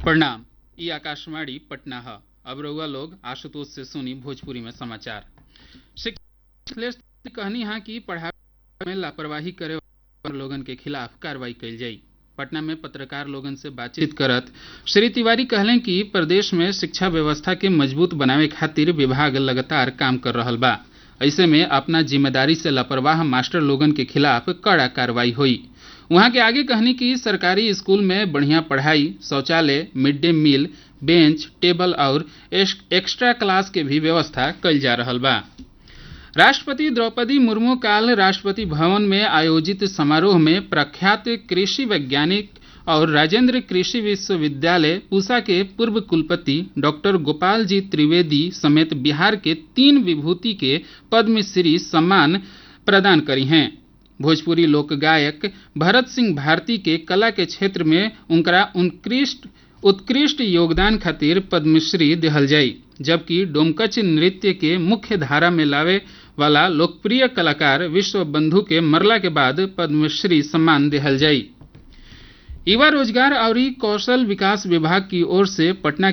प्रणाम ई आकाशवाणी पटना है अब रउआ लोग आशुतोष से सुनी भोजपुरी में समाचार शिक्षा कहनी है कि पढ़ाई में लापरवाही करे वाले लोगन के खिलाफ कार्रवाई कइल जाई पटना में पत्रकार लोगन से बातचीत करत श्री तिवारी कहलें कि प्रदेश में शिक्षा व्यवस्था के मजबूत बनावे खातिर विभाग लगातार काम कर रहल बा ऐसे में अपना जिम्मेदारी से लापरवाह मास्टर लोगन के खिलाफ कड़ा कार्रवाई हुई वहां के आगे कहनी कि सरकारी स्कूल में बढ़िया पढ़ाई शौचालय mid day meal bench table और एक्स्ट्रा क्लास के भी व्यवस्था कइल जा रहल बा राष्ट्रपति द्रौपदी मुर्मू काल राष्ट्रपति भवन में आयोजित समारोह में प्रख्यात कृषि वैज्ञानिक और राजेंद्र कृषि विश्वविद्यालय पूसा के पूर्व कुलपति डॉक्टर गोपाल जी त्रिवेदी समेत बिहार के तीन विभूति के पद्मश्री सम्मान प्रदान करी हैं भोजपुरी लोक गायक भरत सिंह भारती के कला के क्षेत्र में उनका उत्कृष्ट उत्कृष्ट योगदान खातिर पद्मश्री दिहल जाई जबकि डोमकच नृत्य के मुख्य धारा में लावे वाला लोकप्रिय कलाकार विश्व बंधु के मरला के बाद पद्मश्री सम्मान दिहल जाई युवा रोजगार और कौशल विकास विभाग की ओर से पटना